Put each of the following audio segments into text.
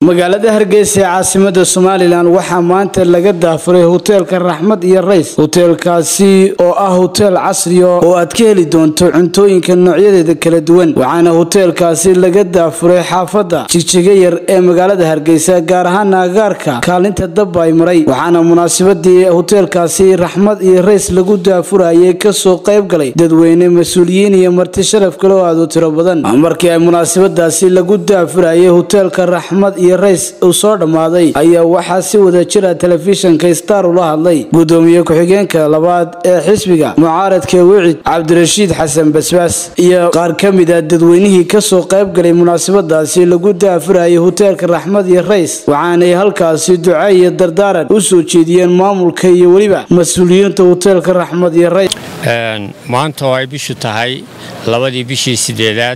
magaalada hargeysa ee caasimada somalilan waxaa maanta laga daafuray hoteelka raxmad iyo rays hoteelkaasi oo ah hoteel casriya oo aad ka heli doonto cuntooyinka noocyadeeda kala duwan waxaana hoteelkaasi laga daafuray xaafadda jigjiga yar ee magaalada hargeysa gaar ahaan agaarka kaalinta dabba ay maray waxaana munaasabadii hoteelkaasi raxmad iyo rays lagu daafurayay kasoo qayb galay dadweyne mas-uuliyiin iyo marti sharaf kale oo aad u tiro badan markii ay munaasabadaasi lagu daafurayay hoteelka raxmad iyo rays uu soo dhammaaday ayaa waxaa si wada jira telefishinka star ula hadlay gudoomiye ku-xigeenka labaad ee xisbiga mucaaradka wicid cabdirashiid xasan basbaas iyo qaar ka mid a dadweynihii kasoo qayb galay munaasabadaasi lagu daafurayay hoteelka raxmad iyo rays waxaanay halkaasi duca iyo dardaaran u soo jeediyeen maamulka iyo weliba mas-uuliyiinta hoteelka raxmad iyo rays maanta oo ay bishu tahay labadii bishii sideedaad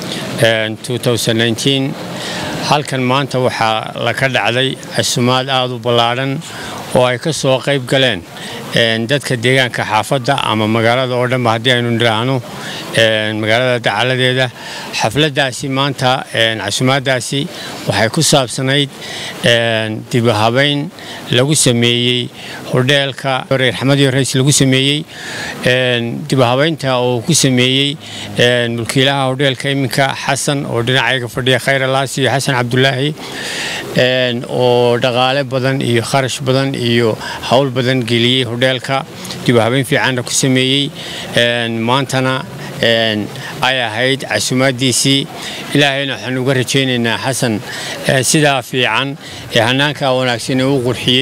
halkan maanta waxaa la ka dhacday casumaad aad u ballaadhan oo ay ka soo qayb galeen dadka deegaanka xaafadda ama magaalada oo dhanba haddii aynu nidhaahno magaalada dacaladeeda xafladdaasi maanta casumaaddaasi waxay ku saabsanayd dibahabayn lagu sameeyey hodheelka raxmadiyo rays lagu sameeyey dibahabaynta oo ku sameeyey mulkiilaha hodheelka iminka xasan oo dhinacayga fadhiya khayr alaas iyo xasan cabdulaahi oo dhaqaale badan iyo kharash badan iyo howl badan geliyey hodheelka dibahabayn fiicanna ku sameeyey maantana ay ahayd casumaaddiisii ilaahayna waxaan uga rajaynaynaa xasan sidaa fiican ee hanaankaa wanaagsan ee u qurxiyey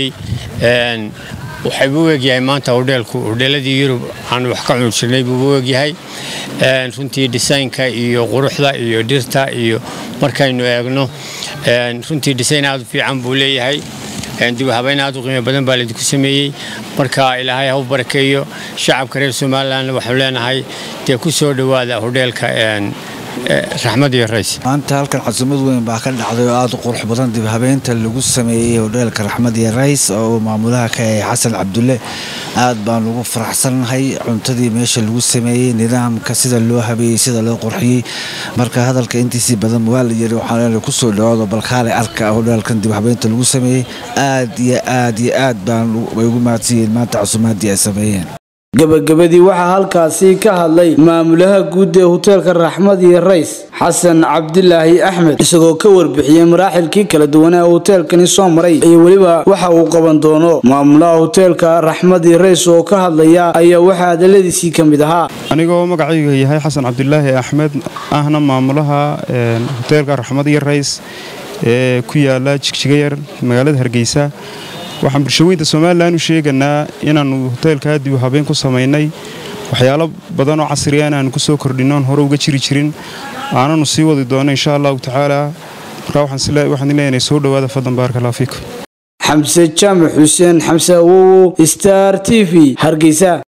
waxay buu egyahay maanta hodheelku hodheeladii yurub aanu wax ka cuni jirnay buu u egyahay runtii dhisaynka iyo quruxda iyo dhirta iyo markaynu eegno runtii dhisayn aad u fiican buu leeyahay dibahabayn aad u qiimo badan baa laydinku sameeyey marka ilaahay ha u barakeeyo shacabka reer somalilan waxaanu leenahay dee ku soo dhowaada hodheelka raxmad iyo rays maanta halkan casuumad weyn baa ka dhacday oo aad u qurux badan dibhabeynta lagu sameeyey hodheelka raxmad iyo rays oo maamulaha ka yahay xasan cabdulle aad baan ugu faraxsannahay cuntadii meesha lagu sameeyey nidaamka sida loo habeeyey sida loo qurxiyey marka hadalka intiisii badan waa la yiri waxaan kusoo dhawaado balkaale arka hodheelkan dibhabeynta lagu sameeyey aad iyo aad iyo aad baan way ugu mahadsanyihiin maanta casuumaadii ay sameeyeen gabagabadii waxaa halkaasi ka hadlay maamulaha guud ee hoteelka raxmad iyo rays xasan cabdilaahi axmed isagoo ka warbixiyey maraaxilkii kala duwanaa hoteelkani soo maray iyo weliba waxa uu qaban doono maamulaha hoteelka raxmad iyo rays oo ka hadlaya ayaa waxaa hadaladiisii ka mid ahaa anigoo magacayga yahay xasan cabdilaahi axmed ahna maamulaha hoteelka raxmad iyo rays ee ku yaala jigjigayar magaalada hargeysa waxaan bulshaweynta somalilan u sheeganaa inaannu hoteelkaa dib habeen ku samaynay waxyaalo badan oo casriya inaannu ku soo kordhinnoon hore uga jiri jirin aananu sii wadi doono insha allahu tacaala markaa waxaan leenahay soo dhowaada fadlan baaraka allah fiikum xamse jaamac xuseen xamse awowo star t v hargeysa